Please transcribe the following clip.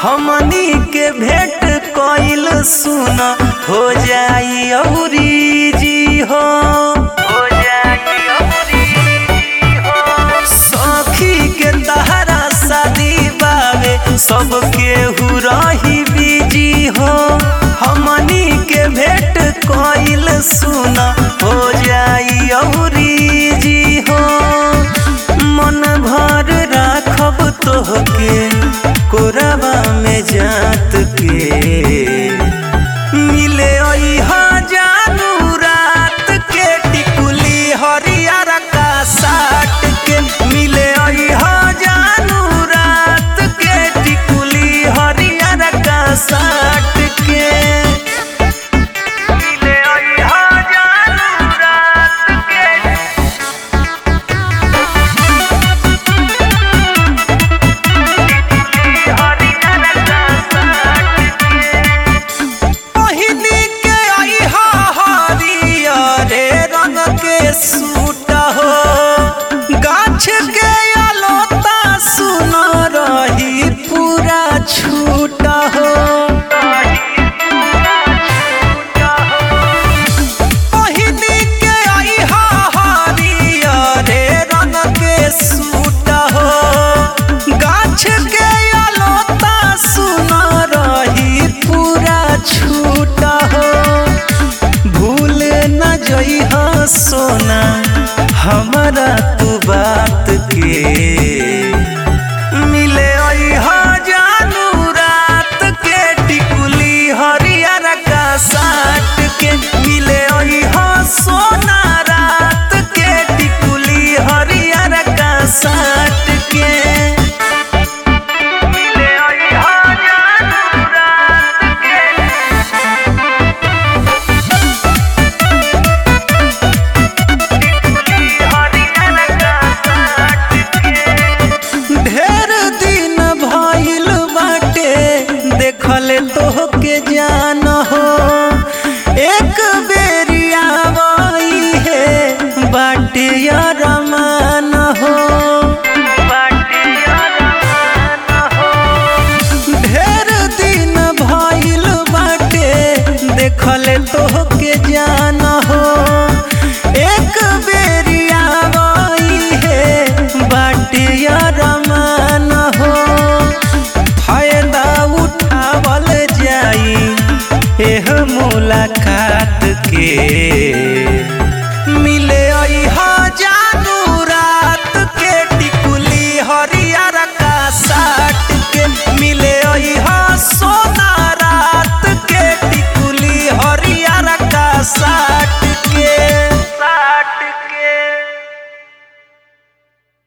हमनी के भेंट कइल सुन हो जाई औरी जी हो हो जाई औरी जी हो सखी के तहरा शादी बावे सब केहू रही बिजी हो हमनी के भेंट कइल सुन हो जाई औरी जी हो मन भर राखब तोहके कोरबा में जात के मिले अइहा जानू रात के टिकुली हरियर का साट के मिले अइहा जानू रात के टिकुली हरियर का साट के मिले अइहा जानू रात के पहिनी के अइहा हरियरे रंग के सूट हो गाछ के अलोता सुन रही पूरा छूट हो पहिनी के अइहा हरियरे रंग के सूट हो गाछ के अलोता सुन रही पूरा छूट हो भूल न जइह सोना हमारा तू बात के मिले अइहा जानू रात के टिकुली हरियर का साट के मिले अइहा सोना रात के टिकुली हरियर का साट के मिले अइहा जानू रात के ढेर दिन भइल बाटे देखल तोहके जान हो एक बेरिया वही है बाटे रमान हो ढेर दिन भइल बाटे देखल तोहके जान